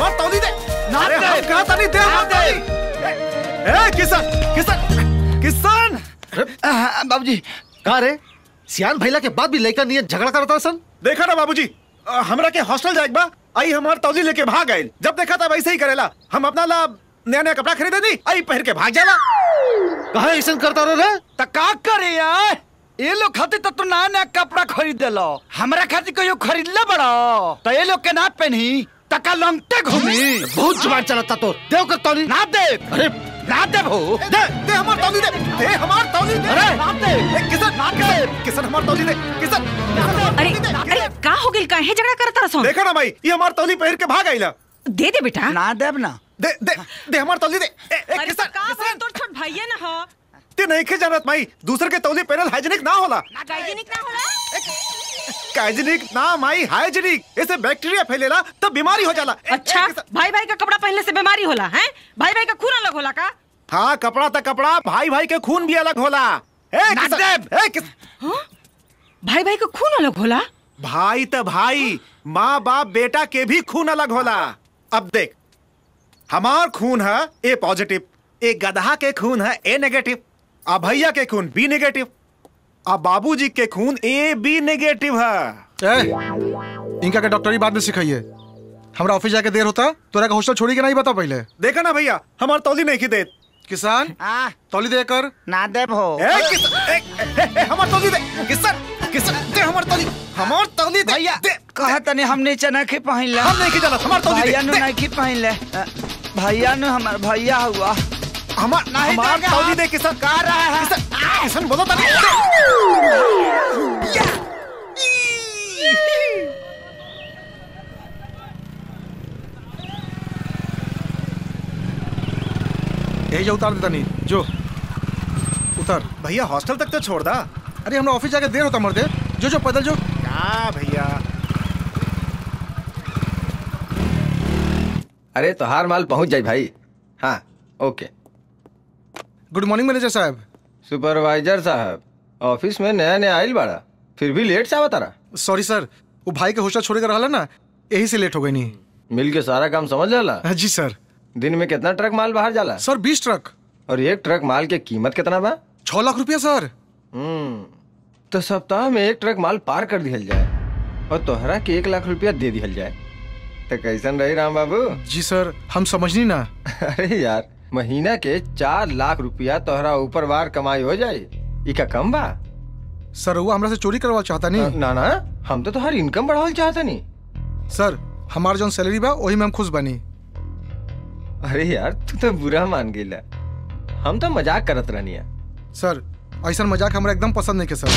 हमार तौली दे ना अरे दे। हम कहा था नहीं दे हमार ना दे। तौली ए किसान किसान किसान बाबूजी का रे सियान भैला के बाद भी लड़का नियत झगड़ा करता सन देखा ना बाबूजी अ, हमरा के हॉस्टल जाए बा आई हमार तौली लेके भाग गए जब देखा था वैसे ही करेला हम अपना ला नया नया कपड़ा खरीदे दी आई पहन के भाग जाला कहा ऐसा करता रहो रे त का करे यार ये लोग खातिर तो तू नया नया कपड़ा खरीद देलो हमरा खातिर कहियो खरीदले बड़ो तो ये लोग के ना पहनी तका लंगटे घूमी बहुत जुबान चलाता तो देव कर तौली ना दे अरे ना दे भो दे दे हमार तौली दे दे हमार तौली दे अरे, ना दे ए, किसान ना दे किसान हमार तौली दे किसान अरे अरे का हो गेल काहे झगड़ा करता रसन देखा ना भाई ये हमार तौली पहन के भाग आईला दे दे बेटा ना देब ना दे दे दे हमार तौली दे ए, ए, अरे किसान का भइल तोर छोट भैया ना हो ते नहीं के जानत भाई दूसरे के तौली पहनल हाइजीनिक ना होला हाइजीनिक ना होला हाइजीनिक ना माई हाइजीनिक ऐसे बैक्टीरिया फैलेला तो बीमारी हो जाला ए, ए, अच्छा किसान- भाई भाई का कपड़ा पहनने से बीमारी होला हैं भाई भाई का खून अलग होला का हाँ कपड़ा तो कपड़ा भाई भाई के खून भी अलग होला ए, ना किसान- देब। ए, किस- भाई भाई का खून अलग होला भाई तो भाई माँ बाप बेटा के भी खून अलग होला अब देख हमार खून है ए पॉजिटिव ए गधा के खून है ए नेगेटिव आ भैया के खून बी नेगेटिव आ बाबूजी के खून ए बी नेगेटिव है ए, इनका के डॉक्टरी बाद में सिखाइए हमरा ऑफिस जाके देर होता तोरा का हॉस्टल छोड़ी के नहीं बता पहले देखा ना भैया हमार तौली नहीं की देत किसान आ तौली दे कर ना देब हो ए, किस- ए, ए, ए, ए, हमार तौली दे किसान किसान दे हमार तौली हमार तौली दे भैया दे कहा तनी हम नीचे नहीं पहन ले हम नहीं की जानत हमार तौली भैया दे नु दे। नहीं पहन ले अ, भैया नु हमार भैया हुआ हमार नहीं हमार देगा। तौली दे किसान का रहा है किसान किसान बोलो तनी यही जो उतार देता नहीं जो उतर भैया हॉस्टल तक तो छोड़ दा अरे हमरा ऑफिस जाके देर होता मर्दे जो जो पैदल जो क्या भैया अरे तो हार माल पहुंच जाई भाई हाँ ओके गुड मॉर्निंग मैनेजर साहब सुपरवाइजर साहब ऑफिस में नया नया आइल बाड़ा फिर भी लेट से आवतारा सॉरी सर वो भाई के हॉस्टल छोड़ के रहा ना यही से लेट हो गई नहीं मिल के सारा काम समझ जाला हाँ, जी सर दिन में कितना ट्रक माल बाहर जाला सर बीस ट्रक और एक ट्रक माल के कीमत कितना बा छह लाख रुपया सर हम्म तो सप्ताह में एक ट्रक माल पार कर दिहल जाए और तोहरा के एक लाख रुपया दे दिहल जाए तो कैसन रही राम बाबू जी सर हम समझनी ना अरे यार महीना के चार लाख रुपया तोहरा ऊपर वार कमाई हो जाए इका कम बा सर वो हमरा से चोरी करवा चाहता नहीं ना ना हम तो तुम्हारी इनकम बढ़ावल चाहता नहीं सर हमार जौन सैलरी बा वही में हम खुश बनी अरे यार तू तो बुरा मान गेला हम तो मजाक करत रहनी सर ऐसा मजाक हमरा एकदम पसंद नहीं के सर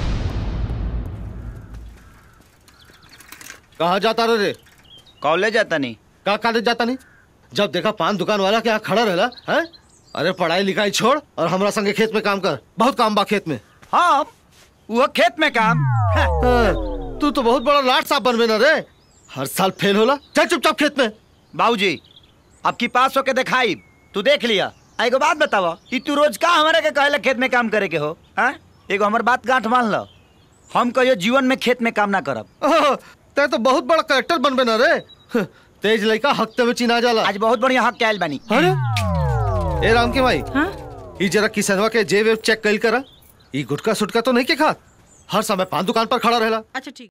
कहा जाता रहे रे कॉलेज जाता नहीं का कॉलेज जाता नहीं जब देखा पान दुकान वाला के यहाँ खड़ा रहला है अरे पढ़ाई लिखाई छोड़ और हमरा संगे खेत में काम कर बहुत काम बा खेत में हाँ वो खेत में काम हाँ, हाँ, तू तो बहुत बड़ा लाट साहब बनबे ना रे हर साल फेल होला चल चुपचाप खेत में बाबूजी अब की पास होके दिखाई तू देख लिया आ, एगो बात बतावा कि तू रोज का हमारे के कहेला खेत में काम करे के हो हाँ एगो हमर बात गांठ मान लो हम कहियो जीवन में खेत में काम ना करब ओह, ते तो बहुत बड़ा करेक्टर बनबे ना रे हं, तेज लड़का हफ्ते में चिना जाला आज बहुत बढ़िया हक के आयल बानी अरे ए राम के भाई हाँ ई जरा किसनवा के जेब वेब चेक कइल करा ई गुटका सुटका तो नहीं के खा हर समय पान दुकान पर खड़ा रहेला अच्छा ठीक